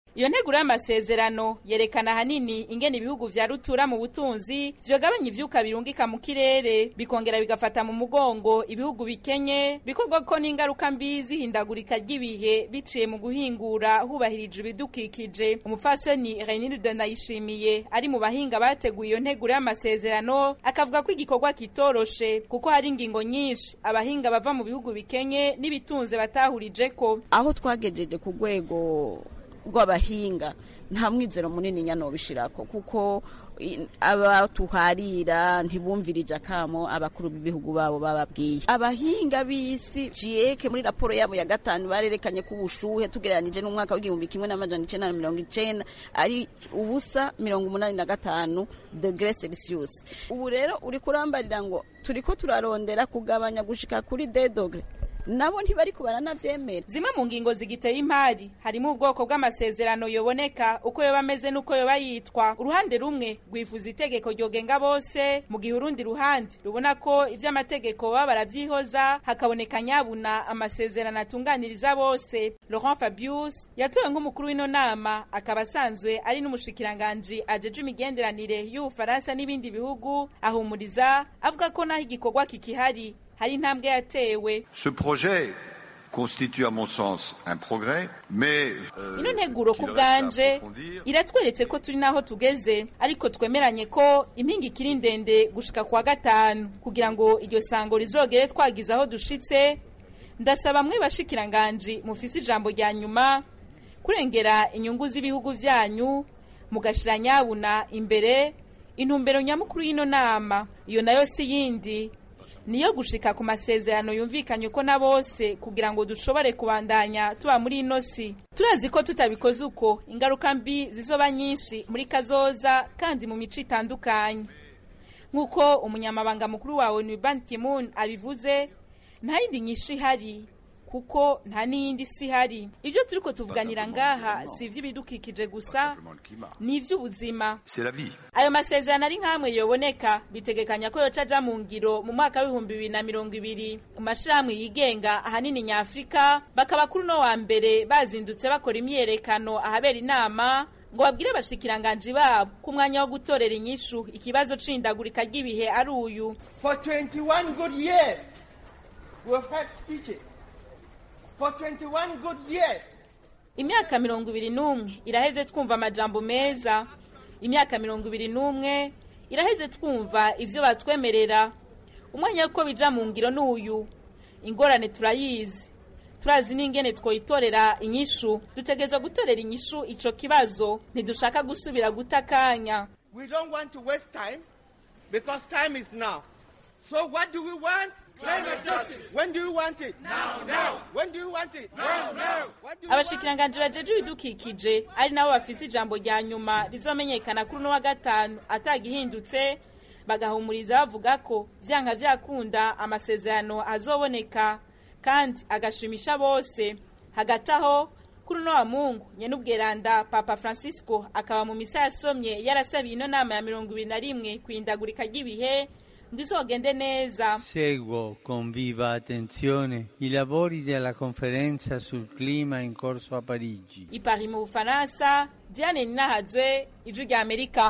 iyo nteguro y'amasezerano yerekana ahanini ingene ibihugu vya rutura mu butunzi vyogabanya ivyuka birungika mu kirere bikongera bigafata mu mugongo ibihugu bikenye bikorwa ko n'ingaruka mbi zihindagurika ry'ibihe biciye mu guhingura hubahirijwe ibidukikije umupfasoni Renilde Ndayishimiye ari mu bahinga bateguye iyo nteguro y'amasezerano akavuga ko igikorwa kitoroshe kuko hari ingingo nyinshi abahinga bava mu bihugu bikenye n'ibitunze batahurijeko aho twagejeje ku rwego rw'abahinga nta mwizero munini nyano bishirako kuko abatuharira ntibumvirije akamo abakuru b'ibihugu babo bababwiye abahinga b'isi jieke muri raporo yabo ya gatanu barerekanye ko ubushuhe tugereranije n'umwaka w'igihumbi kimwe n'amajana icenda na mirongo icenda ari ubusa mirongo umunani na gatanu degre celsius ubu rero uri kurambarira ngo turiko turarondera kugabanya gushika kuri de dogre nabo ntibariko baranavyemera zimwe mu ngingo zigiteye impari harimo ubwoko bw'amasezerano yoboneka uko yoba ameze n'uko yoba yitwa uruhande rumwe rwifuza itegeko ryogenga bose mu gihe urundi ruhande rubona ko ivy'amategeko baba baravyihoza hakaboneka nyabuna amasezerano atunganiriza bose laurent fabius yatowe nk'umukuru w'ino nama akaba asanzwe ari n'umushikiranganji ajeje imigenderanire y'ubufaransa n'ibindi bihugu ahumuriza avuga ko naho igikorwa kikihari hari intambwe yatewe Ce projet constitue à mon sens un progrès, mais euh, ino nteguro ku qu'il reste à bwanje approfondir. iratweretse ko turi naho tugeze ariko twemeranye ko impinga ikiri ndende gushika kwa gatanu kugira ngo iryo sango rizogere twagize aho dushitse ndasaba mwe bashikiranganji mufise ijambo rya nyuma kurengera inyungu z'ibihugu vyanyu mugashira nyabuna imbere intumbero nyamukuru y'ino nama iyo nayo si yindi niyo gushika ku masezerano yumvikanye ko na bose kugira ngo dushobore kubandanya tuba muri ino si turazi ko tutabikoze uko ingaruka mbi zizoba nyinshi muri kazoza kandi mu mico itandukanye nk'uko umunyamabanga mukuru wawe ni Ban Ki-moon abivuze nta yindi nyinshi ihari kuko nta n'iyindi si ihari ibyo turiko tuvuganira ngaha si ivy'ibidukikije gusa ni ivy'ubuzima C'est la vie. ayo masezerano ari nk'amwe yoboneka bitegekanya ko yoca aja mu ngiro mu mwaka w'ibihumbi bibiri na mirongo ibiri mu mashirahamwe yigenga ahanini nyafurika bakaba kuri uno wa mbere bazindutse bakora imyiyerekano ahabera inama ngo babwire abashikiranganji babo ko umwanya wo gutorera inyishu ikibazo c'ihindagurika ry'ibihe ari uyu For 21 good years, we have had speeches. For 21 good years, imyaka mirongo ibiri n'umwe iraheze twumva amajambo meza imyaka mirongo ibiri n'umwe iraheze twumva ivyo batwemerera umwanya w'uko bija mu ngiro n'uyu ingorane turayizi turazi n'ingene twoyitorera inyishu dutegerezwa gutorera inyishu ico kibazo ntidushaka gusubira guta akanya we don't want to waste time because time is now. So what do we want? Climate justice. When do you want it? Now, now. When do you want it? Now, now. What do you want? abashikiranganji bajeje ibidukikije ari nabo bafise ijambo rya nyuma rizomenyekana kuri uno wa gatanu atagihindutse bagahumuriza bavuga ko vyanka vyakunda amasezerano azoboneka kandi agashimisha bose hagati aho kuri uno wa mungu nyenubweranda papa francisco akaba mu misa yasomye yarasabiye ino nama ya mirongo ibiri na rimwe kwindagurika ry'ibihe ngo izogende neza Seguo con viva attenzione i lavori della conferenza sul clima in corso a Parigi. i Paris mu bufaransa diane ninahazwe ijwi rya amerika